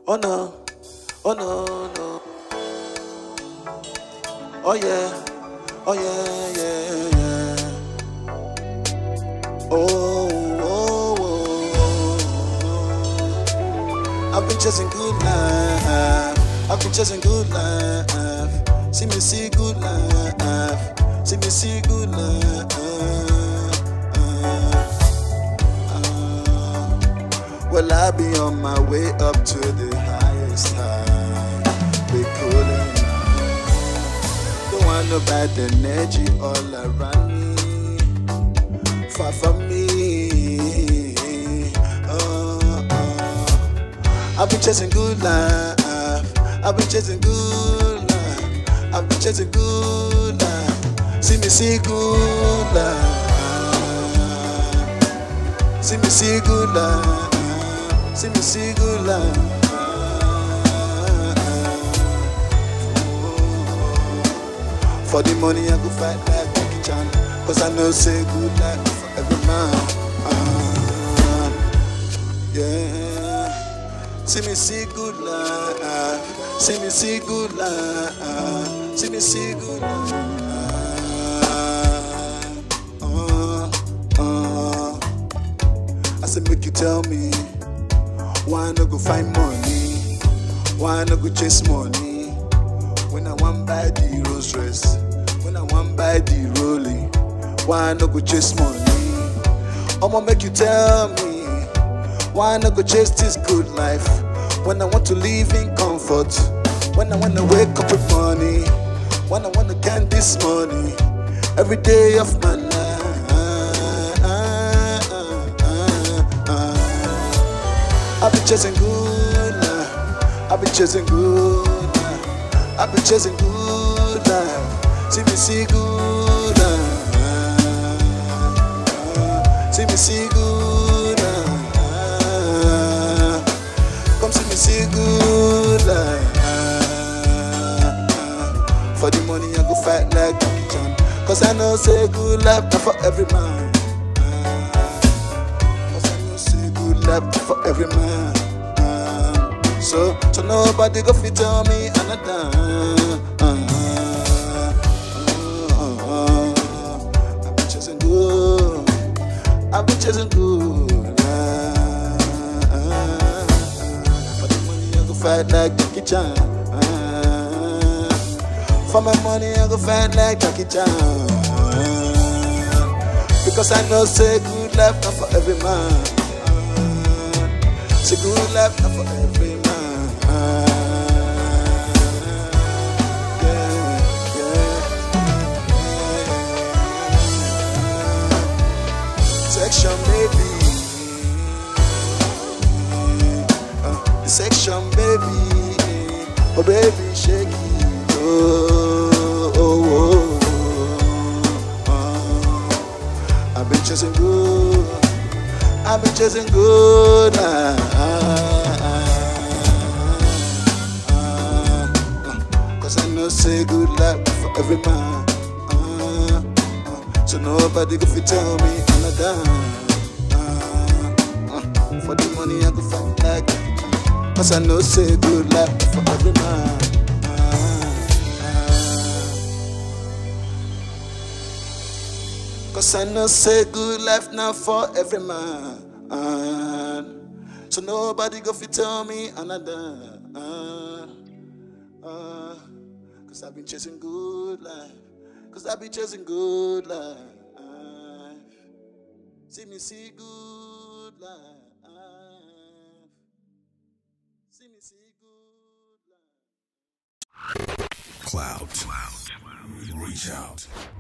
Oh no, oh no, no. Oh yeah, oh yeah, yeah, yeah. Oh, oh, oh, oh. I've been chasing good life. I've been chasing good life. See me see good life. See me see good life. Well, I be on my way up to the highest high. We coolin'. Don't want no bad energy all around me. Far from me. Oh, oh. I've been chasing good life. I've been chasing good life. I've been chasing good life. See me see good life. See me see good life. See me see good life. For the money I go fight like Jackie Chan Cause I know say good life for every man Ah, Yeah See me see good life See me see good life See me see good life Ah, ah. I said make you tell me Why I no go find money Why I no go chase money when I want buy the Rolls Royce, when I want buy the Rollie, why I no go chase money? I'ma make you tell me, why I no go chase this good life? When I want to live in comfort, when I wanna wake up with money, when I wanna count this money, every day of my life. I've been chasing good life, I've been chasing good life. I've been chasing good life. See me see good life. See me see good life. Come see me see good life. For the money I go fight like Jackie Chan. Cause I know say good life not for every man. Cause I know say good life not for every man. So, so nobody go fit tell me another. I've been chasing good. I've been chasing good. For the money I go fight like Jackie Chan. For my money I go fight like Jackie Chan. Because I know say good life not for every man. Say good life not for every man. Section baby, uh, the section baby, oh baby shake it, oh, oh, oh, oh. I've been chasing good, I've been chasing good. Cause I know say good life for every man. Uh, uh, so nobody go fit tell me another. Uh, uh, for the money I go fight like Cause I know say good life for every man. Cause I know say good life now for every man. So nobody go fit tell me another. Uh, uh, Cause I've been chasing good life. Cause I've been chasing good life. See me see good life. See me see good life. Cloud. Reach out.